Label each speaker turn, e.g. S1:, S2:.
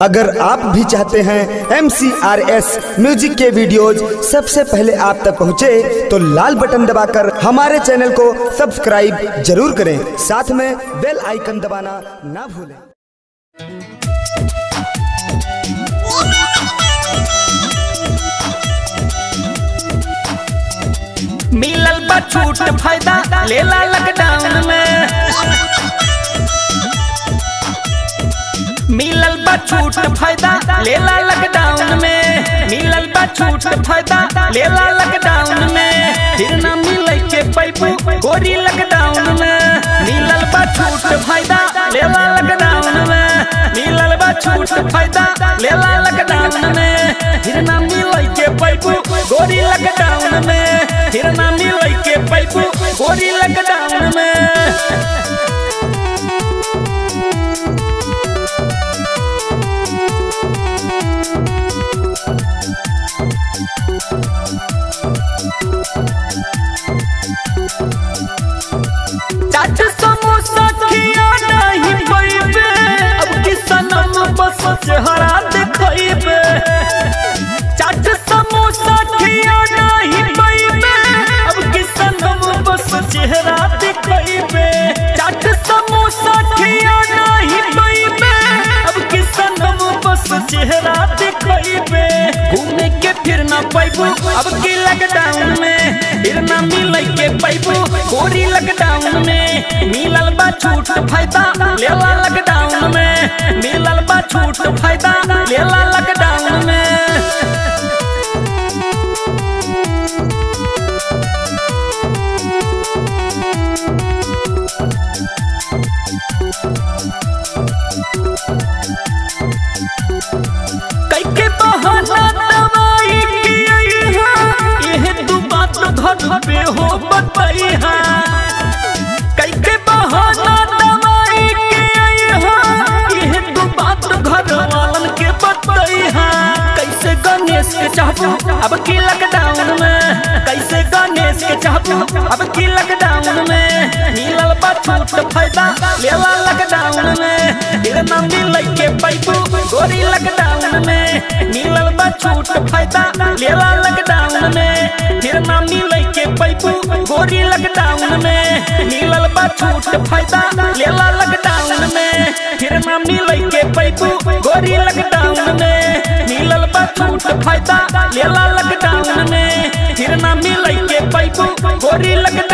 S1: अगर आप भी चाहते हैं एम म्यूजिक के वीडियोज सबसे पहले आप तक पहुंचे तो लाल बटन दबाकर हमारे चैनल को सब्सक्राइब जरूर करें साथ में बेल आइकन दबाना ना भूलें
S2: मिलल बा छूट फायदा लेला लॉकडाउन में मिलल बा छूट फायदा लेला लॉकडाउन में मिलल बा छूट फायदा लेला लॉकडाउन में फिर ना मिले के पैपू गोरी लॉकडाउन में मिलल बा छूट फायदा लेला लॉकडाउन में मिलल बा छूट फायदा लेला लॉकडाउन में फिर ना मिले के पैपू गोरी लॉकडाउन में फिर ना मिले के पैपू गोरी लॉकडाउन में चाट समोसा खिया नहीं पैबे अब किसनम बस चेहरा देखैबे चाट समोसा खिया नहीं पैबे अब किसनम बस चेहरा देखैबे चाट समोसा खिया नहीं पैबे अब किसनम बस चेहरा देखैबे घूमे के फिर ना पैबू अब की लॉकडाउन में फिर ना मिले के पैबू गोरी लॉकडाउन में मिलल बा छूट फायदा लेला लॉकडाउन में मिलल बा छूट फायदा लेला लॉकडाउन में कैके बहाना दवाई की यह तू बात घर पे हो बताई है कैके बहाना दवाई की यह तू बात घर वालन के बताई है कैसे गणेश के चाहबू अब की लॉकडाउन में कैसे गणेश के चाहबू अब की लॉकडाउन में मिलल बा छूट फायदा लेला लॉकडाउन में फिर ना मिले के पैपू गोरी लॉकडाउन में मिलल बा छूट फायदा लेला लॉकडाउन में फिर ना मिले के पैपू गोरी लॉकडाउन में मिलल बा छूट फायदा लेला लॉकडाउन में फिर ना मिले के पैपू गोरी लॉकडाउन में मिलल बा छूट फायदा लेला लॉकडाउन में फिर ना मिले के पैपू गोरी लॉकडाउन